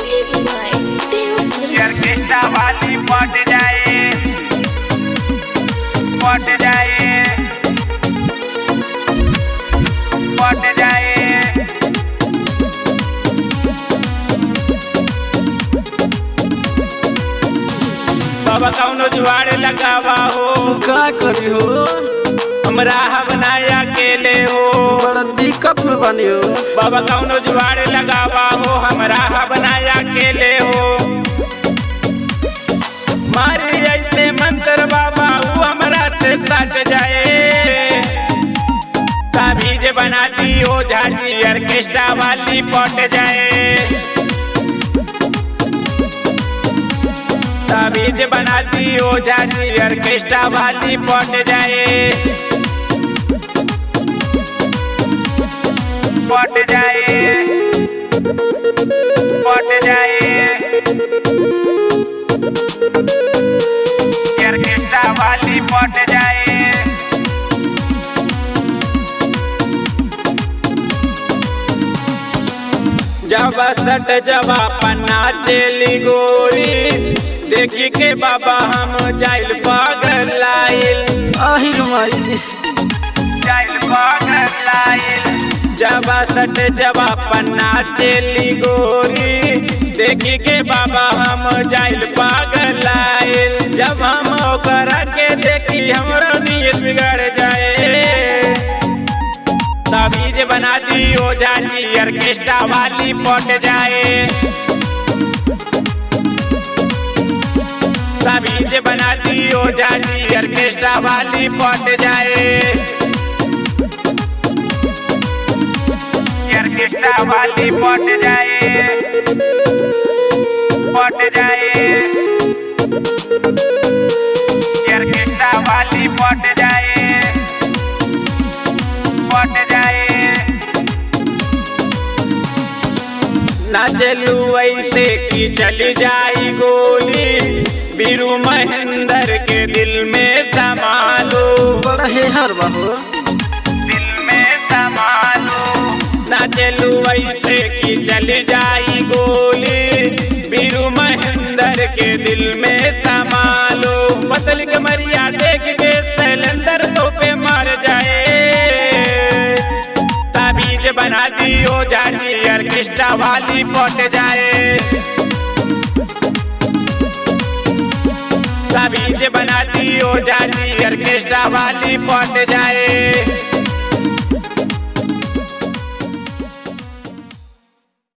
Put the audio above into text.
Music by Deus orchestra वाली पट जाए पट जाए पट जाए बाबा कौनो जुआर लगावा हो का करी हो हमरा बनाया अकेले हो बड़ा दिक्कत में बनी हो बाबा कौनो जुआर लगावा हो हमरा बनाया अकेले हो मारे ऐसे मंत्र बाबा ऊ हमरा से सट जाए ताबीज बना दी हो झाजी ऑर्केस्ट्रा वाली पट जाए ताबीज बना दी हो झाजी ऑर्केस्ट्रा वाली पट जाए पट जाए पट जाए ऑर्केस्ट्रा वाली पट जाए जब सट जबा पन्ना चली गोरी देखी के बाबा हम जाइल पागल लाइल आहिर माई जाइल पागल लाइल जबा सट जबा पन्ना चली गोरी देखी के बाबा हम जाइल पागल लाइल जब हम ओकरा के देखी हमरो नीयत बिगड़ जाए ताबीज बना दी ओ जाजी ऑर्केस्ट्रा वाली पट जाए ताबीज बना दी ओ जाजी ऑर्केस्ट्रा वाली पट जाए ऑर्केस्ट्रा वाली पट जाए पट जाए ऑर्केस्ट्रा वाली पट जाए पट जाए नाचलू ऐसे की चली जाई गोली बीरू महेंद्र के दिल में संभालो बड़ा हेहर बा हो दिल में संभालो नाचलू ऐसे की चली जाई गोली बीरू महेंद्र के दिल में संभालो पतल के मरिया देख के सैलेंदर तो पे मर जाए ताबीज बना दी ओ जाजी ऑर्केस्ट्रा वाली पट जाए ताबीज बना दी ओ जाजी ऑर्केस्ट्रा वाली पट जाए